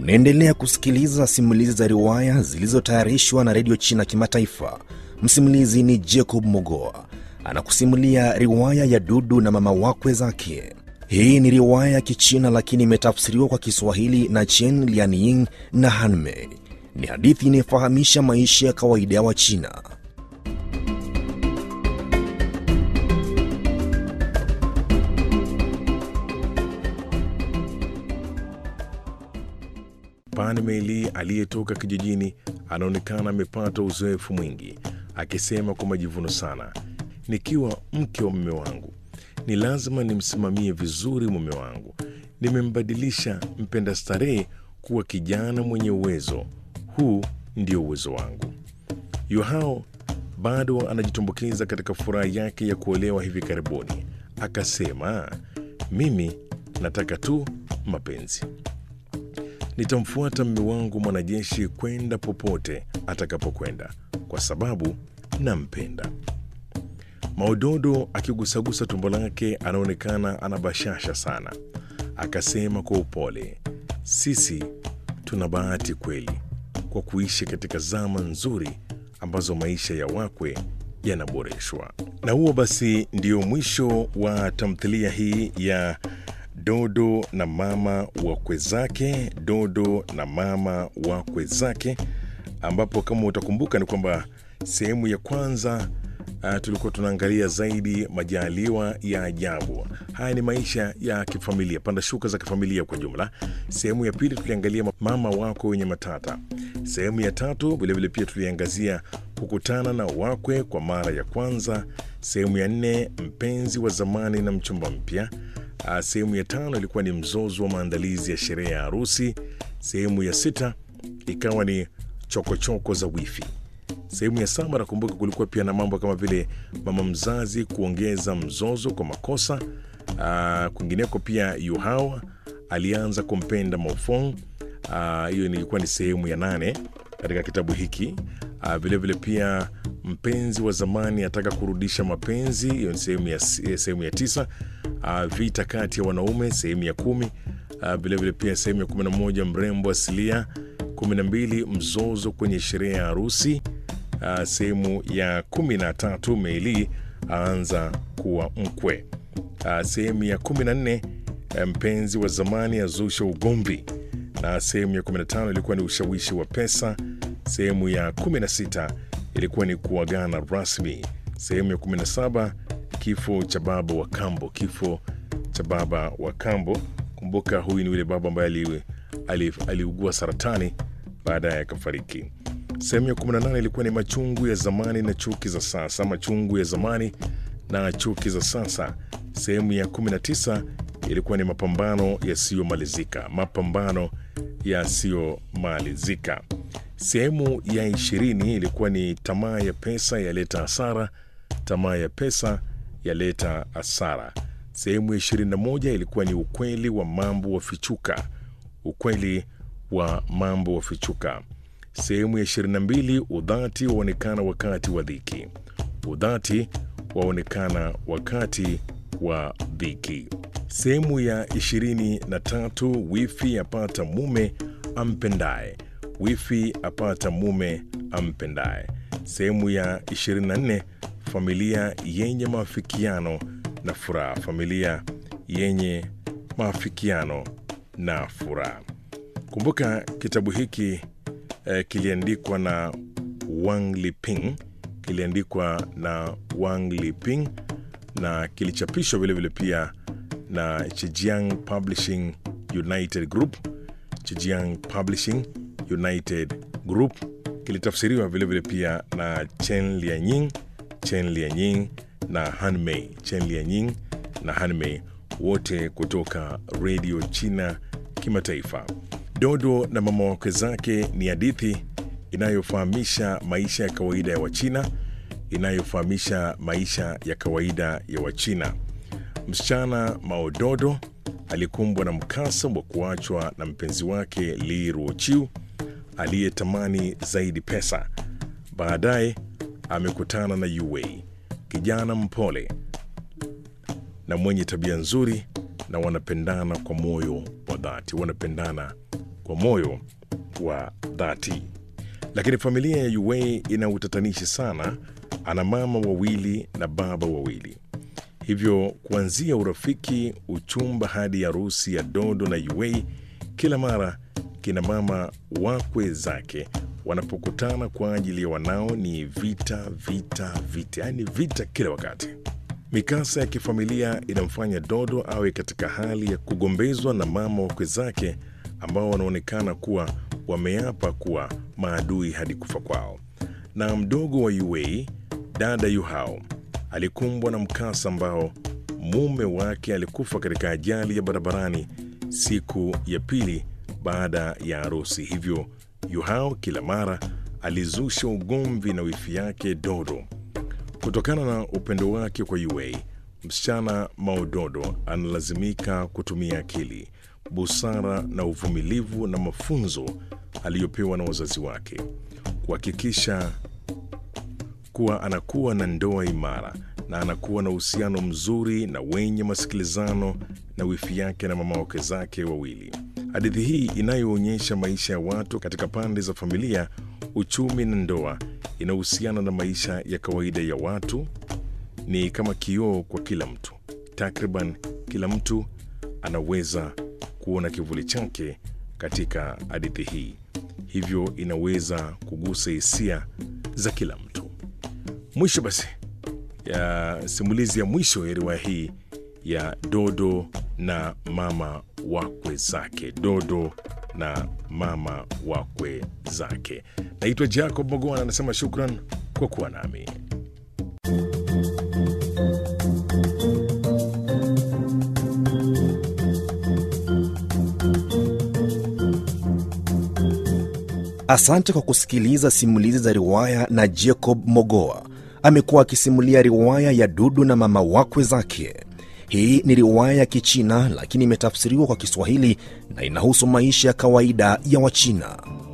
Unaendelea kusikiliza simulizi za riwaya zilizotayarishwa na redio China Kimataifa. Msimulizi ni Jacob Mogoa anakusimulia riwaya ya Dudu na mama wakwe zake. Hii ni riwaya ya Kichina lakini imetafsiriwa kwa Kiswahili na Chen Lianying na Hanmei. Ni hadithi inayofahamisha maisha ya kawaida ya Wachina. Pan Meili aliyetoka kijijini anaonekana amepata uzoefu mwingi, akisema kwa majivuno sana, nikiwa mke wa mume wangu ni lazima nimsimamie vizuri mume wangu. Nimembadilisha mpenda starehe kuwa kijana mwenye uwezo. Huu ndio uwezo wangu. Yuhao bado anajitumbukiza katika furaha yake ya kuolewa hivi karibuni, akasema, mimi nataka tu mapenzi nitamfuata mme wangu mwanajeshi kwenda popote atakapokwenda kwa sababu nampenda. Maudodo akigusagusa tumbo lake anaonekana ana bashasha sana, akasema kwa upole, sisi tuna bahati kweli kwa kuishi katika zama nzuri ambazo maisha ya wakwe yanaboreshwa. Na huo basi ndio mwisho wa tamthilia hii ya Dodo na mama wakwe zake, Dodo na mama wakwe zake, ambapo kama utakumbuka ni kwamba sehemu ya kwanza uh, tulikuwa tunaangalia zaidi majaliwa ya ajabu. Haya ni maisha ya kifamilia, panda shuka za kifamilia kwa jumla. Sehemu ya pili tuliangalia mama wako wenye matata. Sehemu ya tatu vilevile pia tuliangazia kukutana na wakwe kwa mara ya kwanza. Sehemu ya nne mpenzi wa zamani na mchumba mpya. Uh, sehemu ya tano ilikuwa ni mzozo wa maandalizi ya sherehe ya harusi. Sehemu ya sita ikawa ni chokochoko choko za wifi. Sehemu ya saba nakumbuka kulikuwa pia na mambo kama vile mama mzazi kuongeza mzozo kwa makosa. Uh, kwingineko pia Yuhao alianza kumpenda Maofong. Hiyo uh, ilikuwa ni sehemu ya nane katika kitabu hiki. Uh, vilevile pia mpenzi wa zamani ataka kurudisha mapenzi. Hiyo ni sehemu ya, sehemu ya tisa. Uh, vita kati ya wanaume sehemu ya kumi. Vilevile uh, vile pia sehemu ya kumi na moja mrembo asilia. kumi na mbili mzozo kwenye sherehe ya harusi. Uh, sehemu ya kumi na tatu Meili aanza kuwa mkwe. Uh, sehemu ya kumi na nne mpenzi wa zamani azusha ugomvi, na sehemu ya kumi na tano ilikuwa ni ushawishi wa pesa. Sehemu ya kumi na sita ilikuwa ni kuagana rasmi. Sehemu ya kumi na saba kifo cha baba wa kambo, kifo cha baba wa kambo. Kumbuka huyu ni yule baba ambaye aliugua saratani baadaye akafariki. Sehemu ya 18 ilikuwa ni machungu ya zamani na chuki za sasa, machungu ya zamani na chuki za sasa. Sehemu ya 19 ilikuwa ni mapambano yasiyomalizika, mapambano yasiyomalizika. Sehemu ya ishirini ilikuwa ni tamaa ya pesa yaleta hasara, tamaa ya pesa yaleta hasara. Sehemu ya 21 ilikuwa ni ukweli wa mambo wafichuka, ukweli wa mambo wafichuka. Sehemu ya 22 udhati waonekana wakati wa dhiki, udhati waonekana wakati wa dhiki. Sehemu ya 23 wifi apata mume ampendaye, wifi apata mume ampendaye. Sehemu ya 24 familia yenye maafikiano na furaha, familia yenye maafikiano na furaha. Kumbuka kitabu hiki eh, kiliandikwa na Wang Liping, kiliandikwa na Wang Liping na kilichapishwa vilevile pia na Chijiang Publishing United Group, Chijiang Publishing United Group. Kilitafsiriwa vilevile pia na Chen Lianying, Chen Lianying na Hanmei, Chen Lianying na Hanmei, wote kutoka Radio China Kimataifa. Dodo na mama wakwe zake ni hadithi inayofahamisha maisha ya kawaida ya Wachina, inayofahamisha maisha ya kawaida ya Wachina. Msichana Maododo alikumbwa na mkasa wa kuachwa na mpenzi wake Li Ruochiu aliyetamani zaidi pesa. Baadaye amekutana na Yuwei, kijana mpole na mwenye tabia nzuri, na wanapendana kwa moyo wa dhati, wanapendana kwa moyo wa dhati. Lakini familia ya Yuwei ina utatanishi sana. Ana mama wawili na baba wawili, hivyo kuanzia urafiki, uchumba hadi harusi ya Dodo na Yuwei, kila mara kina mama wakwe zake wanapokutana kwa ajili ya wanao ni vita, vita, vita, yaani vita kila wakati. Mikasa ya kifamilia inamfanya Dodo awe katika hali ya kugombezwa na mama wakwe zake ambao wanaonekana kuwa wameapa kuwa maadui hadi kufa kwao. Na mdogo wa Yuwei, dada Yuhao, alikumbwa na mkasa ambao mume wake alikufa katika ajali ya barabarani siku ya pili baada ya harusi. Hivyo Yuhao kila mara alizusha ugomvi na wifi yake Dodo. Kutokana na upendo wake kwa Yuwei, msichana Maododo analazimika kutumia akili, busara na uvumilivu na mafunzo aliyopewa na wazazi wake kuhakikisha kuwa anakuwa na ndoa imara na anakuwa na uhusiano mzuri na wenye masikilizano na wifi yake na mama wake zake wawili. Hadithi hii inayoonyesha maisha ya watu katika pande za familia, uchumi na ndoa inahusiana na maisha ya kawaida ya watu. Ni kama kioo kwa kila mtu. Takriban kila mtu anaweza kuona kivuli chake katika hadithi hii, hivyo inaweza kugusa hisia za kila mtu. Mwisho basi ya simulizi ya mwisho ya riwaya hii ya Dodo na mama wakwe zake. Dodo na mama wakwe zake. Naitwa Jacob Mogoana, anasema shukran kwa kuwa nami. Asante kwa kusikiliza simulizi za riwaya na Jacob Mogoa. Amekuwa akisimulia riwaya ya Dudu na mama wakwe zake. Hii ni riwaya ya Kichina lakini imetafsiriwa kwa Kiswahili na inahusu maisha ya kawaida ya Wachina.